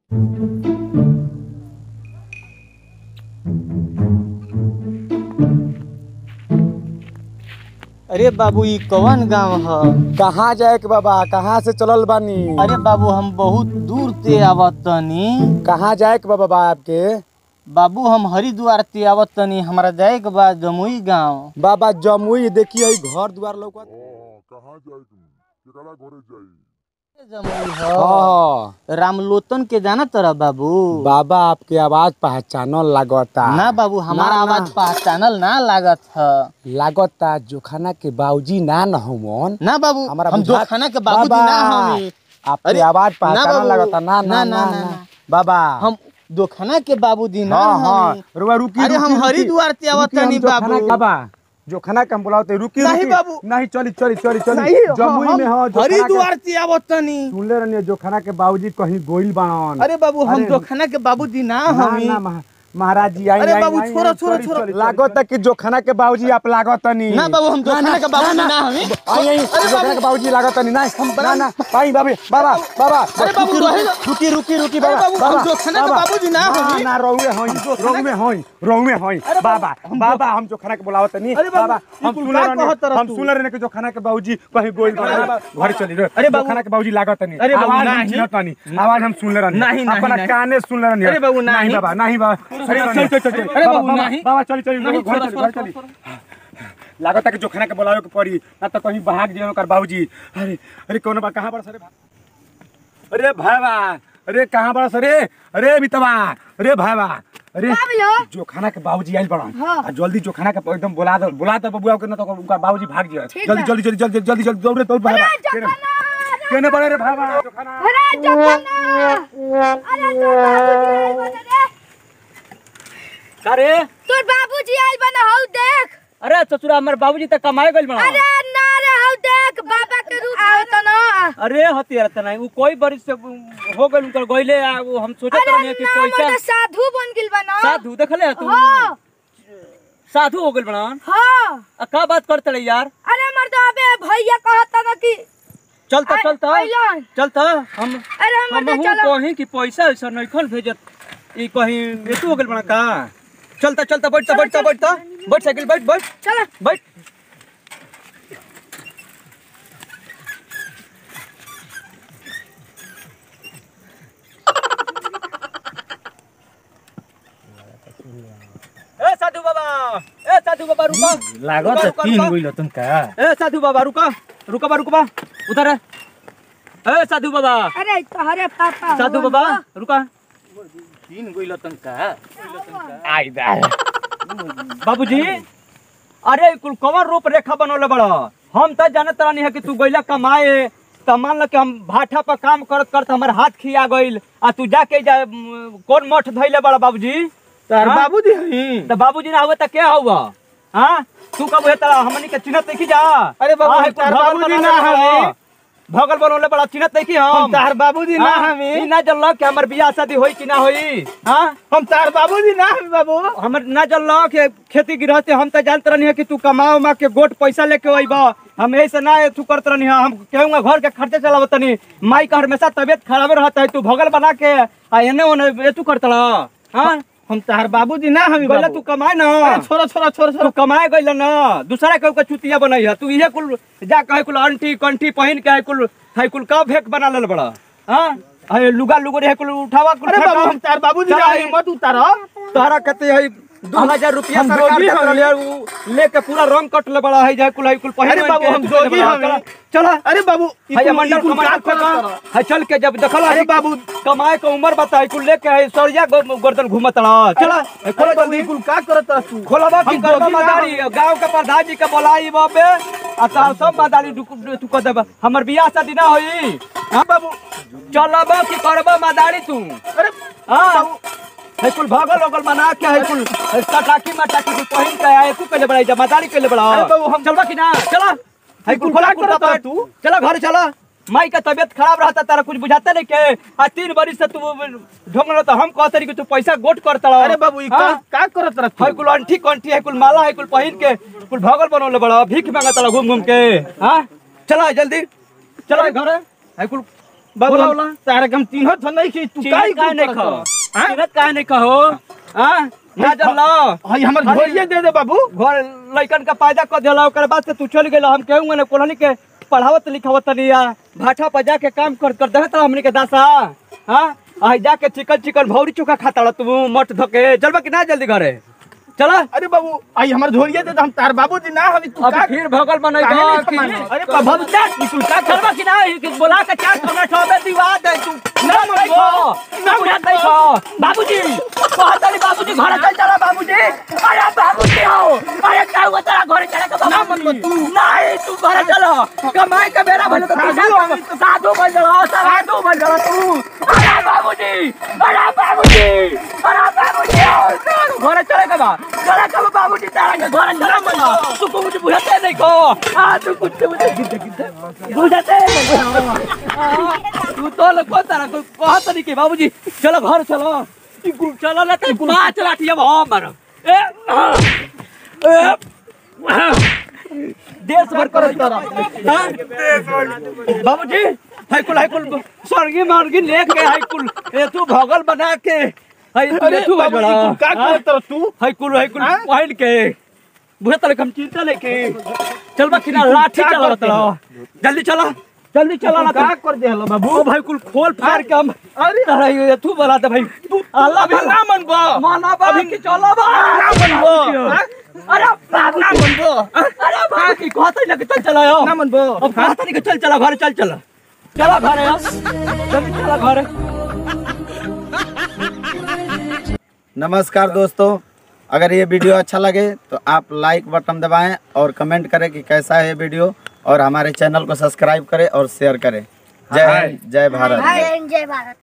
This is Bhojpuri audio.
अरे बाबू ई कौन गांव ह कहाँ जाए के बाबा कहाँ से चलल बानी अरे बाबू हम बहुत दूर ते आवत तनी कहाँ जाए के बा बाबा आपके बाबू हम हरिद्वार ते आवत तनी हमरा जाए के बा जमुई गांव बाबा जमुई देखिए घर द्वार लौकत कहाँ जाए तुम केकरा घरे जाई जमुई ह हाँ रामलोतन के जाना तरह बाबू बाबा आपके आवाज पहचानल लागता ना बाबू हमारा ना, ना। आवाज पहचानल ना लागत ह लागता जोखाना के बाबूजी ना न हमन ना बाबू हमारा हम बुझात- दोखाना के बाबू बाबा, ना हमी आपके अरे, आवाज ना पहचानल बाबू। लागता ना ना ना, ना ना, ना ना। बाबा हम दोखाना के बाबूजी ना हाँ हाँ हमी रुआ रुकी अरे रुकी, हम रुकी। हरिद्वार ते आवत रुकी, हम तनी जोखाना बाबू के- बाबा जो खाना के हम बुलाते रुकी नहीं रुकी बाबू। नहीं चली चली चली चली नहीं जमुई हम में हो जोखाना के- हरिद्वार ते आवत तनी सुनले रहनी जो खाना के बाबूजी कहीं गोइल बाड़न अरे बाबू हम अरे, दोखाना के बाबूजी ना ना, हमी ना, महा- महाराज जी आई अरे आई, बाबू, आई, छोड़ो, आई, छोड़ो, चली, छोड़ो। चली। लागत कि जो खाना के बाबूजी आप लागत नहीं ना बाबू हम दोखाना के बाबूजी ना हमी आई आई जो खाना के बाबूजी लागत नहीं ना ना ना आई बाबे बाबा बाबा अरे बाबू, रुकी, रहे दो। रुकी रुकी रुकी अरे बाबा बाबू, हम जो खाना के बाबा, बाबूजी ना हमी। ना रोवे होई रोवे होई रोवे होई बाबा बाबा हम जो खाना के बुलावत नहीं अरे बाबू, बाबा ये हम कुल सुन का रहे कहत रह हम तू? सुन रहे कि जो खाना के बाबूजी कहीं गोइल घर चली रे अरे जो बाबू, खाना के बाबूजी लागत नहीं अरे बाबू, आवाज हम नहीं। चिन्हत नहीं आवाज हम सुन रहे नहीं, नहीं, अपना नहीं। काने सुन रहे अरे बाबू, नहीं। बाबा नहीं बाबा अरे चल, चल, चल, चल। अरे बाबा, बाबू, बाबा, नहीं। बाबा चली चली नहीं, घर छोड़ो, चली घर छोड़ो, चली लागत कि जो खाना के बुलावे के पड़ी ना तो कहीं भाग जाए ओकर बाबूजी अरे अरे कौन बा कहां बड़ा सरे अरे भाईवा अरे कहां बड़ा सरे अरे बितवा अरे भाईवा अरे जो खाना के बाबूजी आइल बड़ा हाँ। आ जल्दी जो खाना के एकदम बुला दो बुला दो बबुआ के ना तो उनका बाबूजी भाग जाए ठीक जल्दी बा। जल्दी जल्दी जल्दी जल्दी जल्दी दौड़े दौड़ भाईवा केने बड़े रे भाईवा जो खाना अरे जखना अरे तोर बाबूजी आइल बने रे अरे तोर बाबूजी आइल बने हौ देख अरे ससुरा हमर बाबूजी त कमाए गइल बना अरे ना रे हौ देख बाबा के रूप आओ त न अरे हतियार त नहीं उ कोई बरिस से हो गइल उनकर गइले आ उ हम सोचत अरे रहनी कि ना पैसा मने साधु बन गेल बना साधु देखले तू हां साधु हो गइल बना हां आ का बात करते रे यार अरे मर्दाबे भैया कहता न कि चलता आ- चलता अइलन। चलता हम अरे हम मर्दा हूं चलो कहीं कि पैसा ऐसा नहीं खन भेजत ई कहीं एतु हो गइल बना का चलता चलता बैठता चलो, बैठता चलो। बैठता बैठ साइकिल बैठ बैठ चल बैठ ए साधु बाबा ए साधु बाबा रुको लागत रुका, रुका, तीन रुका। गइल तुमका ए साधु बाबा रुको रुको बा रुको बा उधर है। ए साधु बाबा अरे तोहरे पापा साधु हो बाबा न। रुका तीन गइल तुमका आई दा बाबूजी अरे कुल कवर रूप रेखा बनौले बड़ा हम त जानत रहनी है कि तू गइला कमाए त मान ल कि हम भाठा पर काम करत करत हमर हाथ खिया गइल आ तू जाके जा म, कौन मठ धइले बड़ा बाबूजी तार हाँ? बाबूजी हई त बाबूजी ना हुए त के हुआ हां तू कब हेता हमनी के चिन्हत नहीं जा अरे बाबू, हाँ, हम कुल तार भगल बाबूजी बनौले ना बड़ा। हई। भगल बनौले बड़ा चिन्हत नहीं की हम हम तार बाबूजी ना हाँ? हमी ई ना जानल कि हमर बियाह शादी होई कि ना होई हां हम तार बाबूजी ना हमी बाबू हमर ना जानल कि खेती गृहस्थी हम त जानत रहनी है कि तू कमा उमा के गोट पैसा लेके अइब हम ऐसे ना तू करत रहनी है हम केहूँगा घर के खर्चे चलावत तनी माई का हमेशा तबियत खराब रहता है तू भगल बना के आ एने ओने ए तू करत रह हाँ हम तार बाबूजी ना हमी गइला बाबू तू कमाए ना अरे छोरा छोरा छोरा तू छोरा कमाए गइल ना दूसरा केहू के चुतिया बनई है तू इहे कुल जा कहे कुल अंटी कंठी पहिन के है कुल है कुल का भेक बना लेल बड़ा हाँ है लुगा लुगो रे कुल उठावा कुल अरे फेंका। बाबू हम तार बाबूजी ना चला, हमी मत उतार तोहरा कहते है दो हजार रुपया हम सरकार जोगी देत हमी। रहले, उ लेके पूरा रंग कट ले बड़ा है जाए कुल है कुल पहिन अरे ओढ़ बाबू के हम है, जोगी बड़ा। हमी चला अरे बाबू ई है कुल- मंडल ई कुल कमाए का के करत का- रह? है चल के जब देखल अरे बाबू कमाए के उम्र बता है कुल लेके है सरिया गो- गर्दन घूमत रहा चला है, खोलो अरे बाबू जल्दी ई कुल का करत रह तू खोलबा की हम करबा जोगी ना मदारी गांव के प्रधान जी के बोलाई बाबे आ ता सब मदारी तू कर देबा हमर बियाह शादी ना होई हां बाबू चलबा की करबा मदारी तू अरे हां है कुल भागल ओगल मना के है कुल है टाकी मटाकी कुल पहिन के आए तू कहले बड़ा जमादारी कहले बड़ा अरे बाबू, हम- चलबा की ना चला है कुल खोला क्या करत कुर्ता है पैंट तू? चला घर चला माई का तबियत खराब रहता तारा कुछ बुझाता नहीं के आ तीन बरिस से तू ढोंग तो हम कहते रही कि तू पैसा गोट करता अरे बाबू ई का का करत रह है कुल अंठी कंठी है कुल माला है कुल पहिन के कुल भगल बनौले बड़ा भीख मांगत रहा घूम घूम के हाँ चला जल्दी चला घर है कुल बाबू बोला, बोला। तारे हम तीनों तो नहीं की तू चिरत काहे काहे नहीं करत कहो हो? हाँ? चिरत काहे नहीं कहो हाँ ना जब लो हई हमर अरे, झोलिए दे दे बाबू घर लइकन का पैदा कर दिला ओकर बाद से तू चल गेला हम कहूंगा ना कोलनी के पढ़ावत लिखावत तनी या भाठा पर जाके काम कर कर देत हमनी के दासा हां आई जाके चिकन चिकन भौरी चोखा खाता तू मट धके चलबा कि ना जल्दी घरे चला अरे बाबू आई हमर झोलिए दे दे हम तार बाबूजी ना हम तू अब का फिर भगल बनई काहे नहीं कि सम्मान? अरे बाबू तू का चलबा कि ना कि बोला के चार कमरा ठोबे दीवा दे तू ना मन गो ना बुझा दे खो बाबूजी कहतली बाबूजी घर चल चला बाबूजी अरे बाबूजी आओ अरे का हुआ तेरा घर चले के ना मन तू नहीं तू घर चलो कमाई के बेरा भले तो तू साधु बन जा साधु बन जा तू अरे बाबूजी अरे बाबूजी अरे बाबूजी आओ घर चले के बा चले के बा बाबूजी तेरा के घर चला मन तू को मुझे बुझाते नहीं को आ तू कुछ मुझे गिद्ध गिद्ध बुझाते नहीं तू तो लगो तारा को कहत नहीं के बाबूजी चलो घर चलो ई गुल चलो ना ते पांच लाठी अब हम मारो ए आ, ए आ, देश भर करो तारा हाँ? बाबूजी हाई कुल हाई कुल स्वर्गी मार्गी लेके हाई कुल ए तू भगल बना के हाई अरे तू भाई बाबूजी बड़ा तू का हाँ? करत रह तू हाई कुल हाई कुल हाँ? पहन के बुझे तले हम चिंता लेके चल बा किना लाठी का चला करते तला जल्दी चला जल्दी चला ना का कर दे हलो बाबू ओ भाई कुल खोल फाड़ के हम अरे अरे ये तू बना दे भाई तू अल्लाह अभी ना मन बा माना बा कि चलो बा ना मनबो हाँ? अरे बाबू ना मनबो अरे बाबू की कहते ना कि चल चला यो ना मनबो अब कहते नहीं कि चल चला घर चल चला चला घर यार जल्दी चला घर नमस्कार दोस्तों अगर ये वीडियो अच्छा लगे तो आप लाइक बटन दबाएं और कमेंट करें कि कैसा है ये वीडियो और हमारे चैनल को सब्सक्राइब करें और शेयर करें जय हिंद जय भारत जय हिंद जय भारत